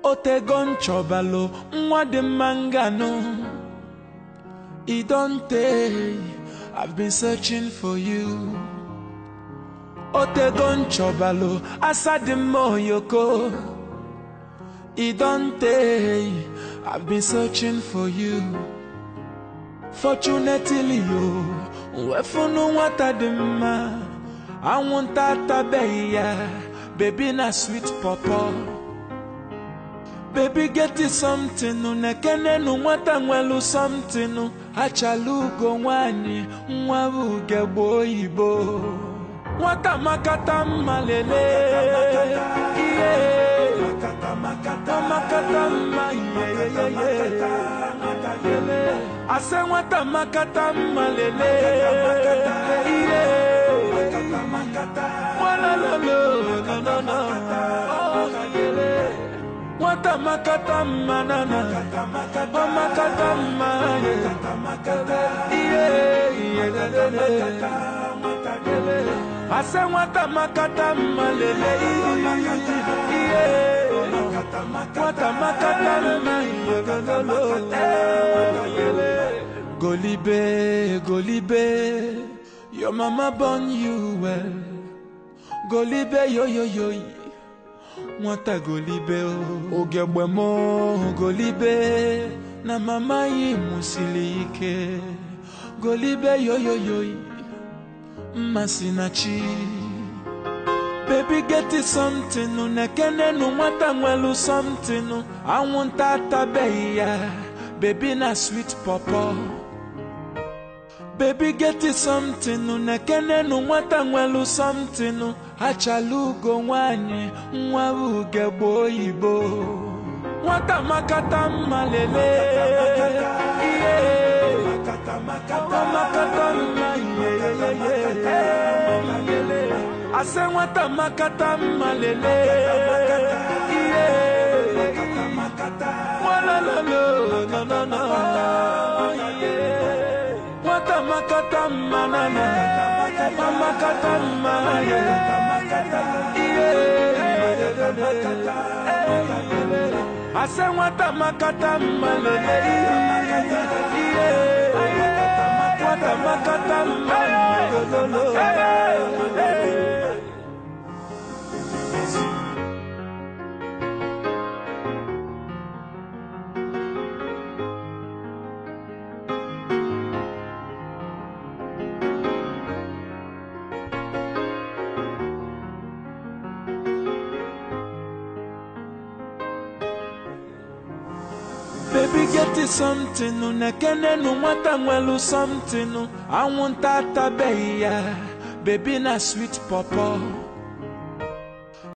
otego nchọbalụ nwa dị mma nganụ e don tey i've been searching for you otego nchọbalụ asa dị mma oyoko e don tey i've been searching for you fortunately yo nwefunu nwata dị mma anwụnta atabeghị ya bebi na sweet pọpọ bebi geti something nekenenu nwata nwelu something achala ugo nwanyị nwa bụ ugegbe oyibo nwata makata mma lele ihe makata mma yeyeyeye ase nwata makata mma lele ihe walololo no no no oh yele nwata makata mma nana ọ makata mma ihe ihe lele ase nwata makata mma lele ihe nwata makata mma ihe golibe golibe your mama born you well golibe yoyoyoyi nwata golibe o ogegbe m golibe na mama yi mụsiri ike golibe yoyoyoyi mmasị na chi baby get something nekenenu nwata nwelu something anwụnta atabeghị ya baby na sweet pọpọ baby get something nekenenu nwata nwelu something achala ugo nwanyị nwa bụ ugegbe oyibo nwata makata mma lele ihe ọ makata mma yeyeyeye ase nwata makata mma lele ihe walololo no no no nwata makata mma nana ọ makata mma ihe ase nwata makata mma lele ihe nwata makata mma lololo baby get something nekenenu nwata nwelu something anwụnta atabeghị ya bebi na sweet pọpọ